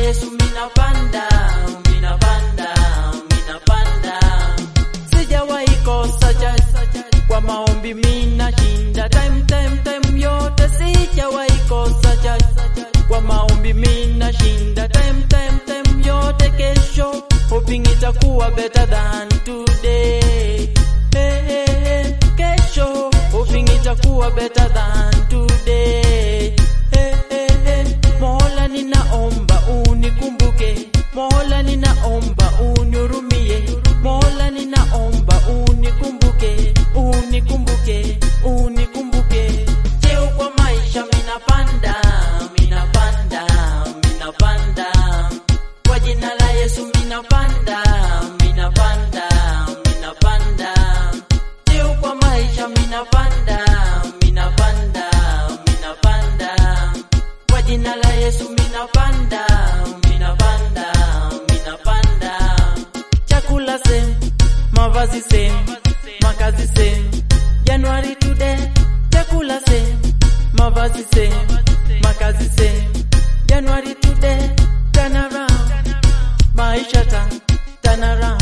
Yesu minapanda, minapanda, minapanda. Sijawahi kosa church, kwa maombi minashinda time time time yote. Sijawahi kosa church, kwa maombi minashinda time time time yote. Kesho hoping itakuwa better than today. Hey, hey, hey. Kesho hoping itakuwa better than today. Hey, hey, hey. Mola ninaomba unikumbuke, Mola ninaomba unihurumie, Mola ninaomba unikumbuke, unikumbuke, unikumbuke. Cheo kwa maisha minapanda, minapanda, minapanda. Kwa jina la Yesu minapanda, minapanda, minapanda. Cheo kwa maisha minapanda, minapanda, minapanda. Kwa jina la Yesu minapanda, minapanda, minapanda. Chakula same, mavazi same, makazi same. January today, chakula same, mavazi same, makazi same. January today, turn around, maisha turn, turn around.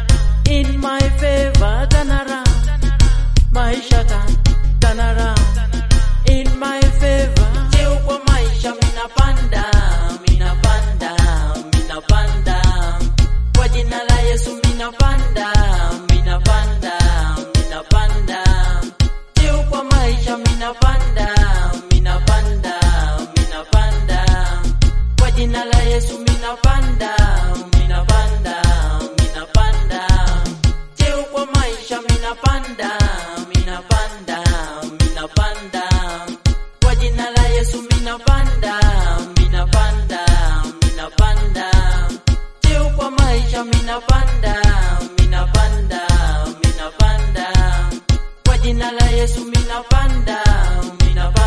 In my favor, turn around, maisha turn, turn around. In my favor, cheo kwa maisha minapanda, minapanda, minapanda. Kwa jina la Yesu minapanda, minapanda, minapanda. Cheo kwa maisha minapanda, minapanda, minapanda. Kwa jina la Yesu minapanda, minapanda, minapanda. Cheo kwa maisha minapanda, minapanda, minapanda. Kwa jina la Yesu minapanda, minapanda, minapanda. Cheo kwa maisha minapanda, minapanda, minapanda. Kwa jina la Yesu minapanda, minapanda.